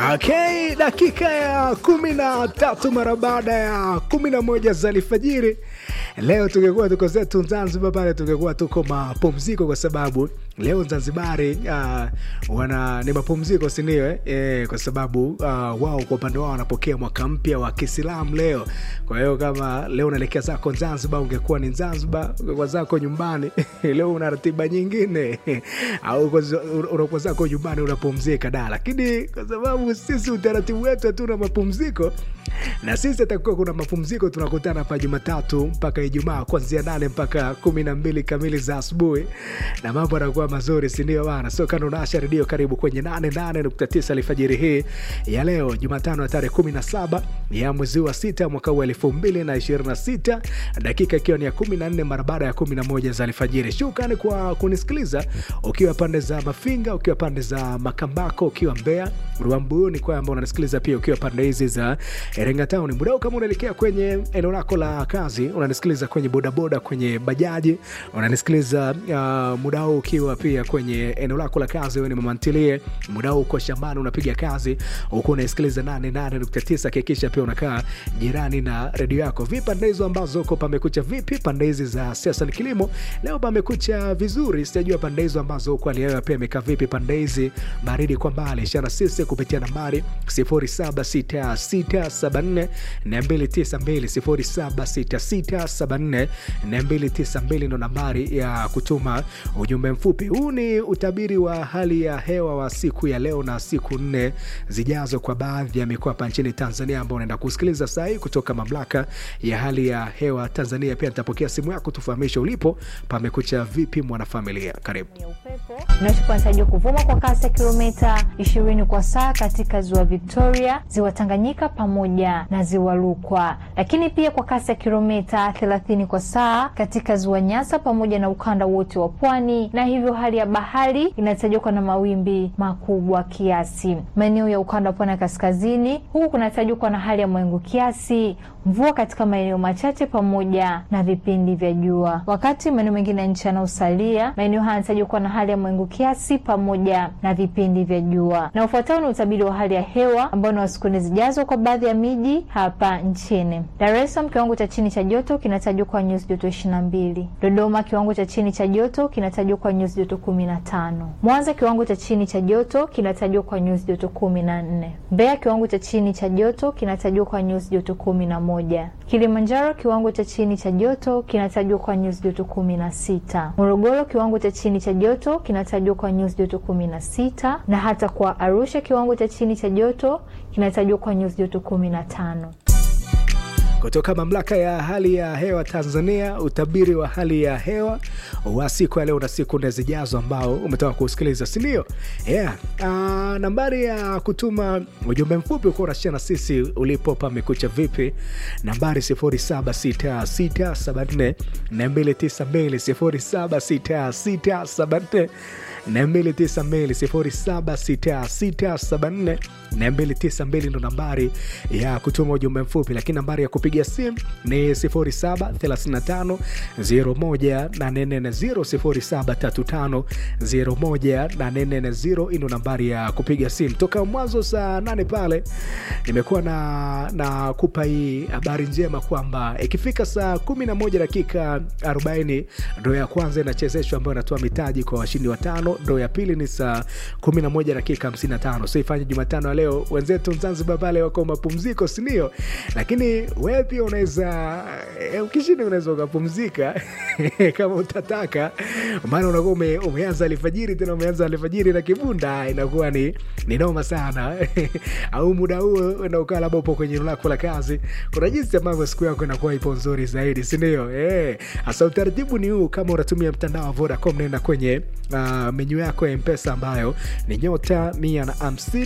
Okay, dakika ya kumi na tatu mara baada ya kumi na moja za alfajiri. Leo tungekuwa tuko zetu Zanzibar pale, tungekuwa tuko mapumziko kwa sababu leo Zanzibari uh, wana ni mapumziko sindio? Eh? Eh, kwa sababu uh, wao kwa upande wao wanapokea mwaka mpya wa Kiislamu leo. Kwa hiyo kama leo unaelekea zako Zanzibar, ungekuwa ni Zanzibar, ungekuwa zako nyumbani leo una ratiba nyingine au unakuwa zako nyumbani unapumzika da, lakini kwa sababu sisi utaratibu wetu hatuna mapumziko na sisi atakuwa kuna mapumziko, tunakutana hapa Jumatatu mpaka Ijumaa kuanzia nane mpaka kumi na mbili kamili za asubuhi, na mambo yanakuwa mazuri, sindio bana? So kando naasha redio, karibu kwenye nane nane nukta tisa alfajiri hii ya leo Jumatano ya tarehe kumi na saba ya mwezi wa sita mwaka huu elfu mbili na ishirini na sita dakika ikiwa ni ya kumi na nne mara baada ya kumi na moja za alfajiri. Shukrani kwa kunisikiliza ukiwa pande za Mafinga, ukiwa pande za Makambako, ukiwa Mbeya, Ruambuni, kwamba unanisikiliza pia ukiwa pande hizi za Iringa Town. Muda huu kama unaelekea kwenye eneo lako la kazi, unanisikiliza kwenye bodaboda, kwenye bajaji, unanisikiliza uh, muda huu ukiwa pia kwenye eneo lako la kazi, wewe ni mama ntilie, muda huu uko shambani unapiga kazi huku unaisikiliza 88.9, hakikisha pia unakaa jirani na redio yako. Vipi pande hizo ambazo uko pamekucha vipi? Pande hizi za siasa ni kilimo, leo pamekucha vizuri. Sijajua pande hizo ambazo uko hali yao pia imekaa vipi? Pande hizi baridi kwa mbali, ishara sisi kupitia nambari 076674 292 076674 ndo nambari ya kutuma ujumbe mfupi. Huu ni utabiri wa hali ya hewa wa siku ya leo na siku nne zijazo kwa baadhi ya mikoa hapa nchini Tanzania, ambao unaenda kusikiliza saa hii kutoka mamlaka ya hali ya hewa Tanzania. Pia nitapokea simu yako tufahamishe ulipo pamekucha vipi, mwanafamilia. Karibu. Inachopantarajiwa kuvuma kwa kasi ya kilomita 20 kwa saa katika ziwa Victoria, ziwa Tanganyika pamoja na ziwa Rukwa, lakini pia kwa kasi ya kilomita 30 kwa saa katika ziwa Nyasa pamoja na ukanda wote wa pwani, na hivyo hali ya bahari inatarajiwa kuwa na mawimbi makubwa kiasi. Maeneo ya ukanda wa pwani ya kaskazini, huku kunatarajiwa kuwa na hali ya mawingu kiasi, mvua katika maeneo machache pamoja na vipindi vya jua, wakati maeneo mengine ya nchi yanayosalia, maeneo haya yanatarajiwa kuwa na hali ya mawingu kiasi pamoja na vipindi vya jua. Na ufuatao ni utabiri wa hali ya hewa ambao ni wa siku nne zijazo kwa baadhi ya miji hapa nchini. Dar es Salaam, kiwango cha chini cha joto kinatarajiwa kwa nyuzi joto 22. Dodoma, kiwango cha chini cha joto kinatarajiwa kwa nyuzi joto 15. Mwanza, kiwango cha chini cha joto kinatarajiwa kwa nyuzi joto 14. Mbeya, kiwango cha chini cha joto kinatarajiwa kwa nyuzi joto 11. Kilimanjaro, kiwango cha chini cha joto kinatarajiwa kwa nyuzi joto 16. Morogoro, kiwango cha chini cha joto kinatarajiwa kwa nyuzi joto 16, na hata kwa Arusha, kiwango cha chini cha joto kinatarajiwa kwa nyuzi joto 15. Kutoka mamlaka ya hali ya hewa Tanzania, utabiri wa hali ya hewa wa siku ya leo na siku nne zijazo ambao umetoka kusikiliza, si ndio? Yeah. Uh, nambari ya kutuma ujumbe mfupi ukuwa unashia na sisi ulipo pamekucha vipi, nambari 076674 292 076674 292 076674 ndo nambari ya kutuma ujumbe mfupi, lakini nambari ya kupiga simu ni 0735 01840 0735 ino nambari ya kupiga simu. Toka mwanzo saa nane pale nimekuwa na, na kupa hii habari njema kwamba ikifika saa 11 dakika 40 ndo ya kwanza inachezeshwa ambayo inatoa mitaji kwa washindi watano. Ndo ya pili ni saa 11 dakika 55. So ifanye Jumatano ya leo, wenzetu Zanzibar pale wako mapumziko, sindio? Lakini wewe pia unaweza ukishinda, unaweza ukapumzika kama utataka, maana unakuwa ume, umeanza alfajiri, tena umeanza alfajiri na kibunda, inakuwa ni, ni noma sana au muda huo na ukaa labda upo kwenye eneo lako la kazi, kuna jinsi ambavyo siku yako inakuwa ipo nzuri zaidi, sindio? Hasa utaratibu ni huu, kama unatumia mtandao wa Vodacom, naenda kwenye uh, menyu yako ya Mpesa ambayo ni nyota mia na hamsini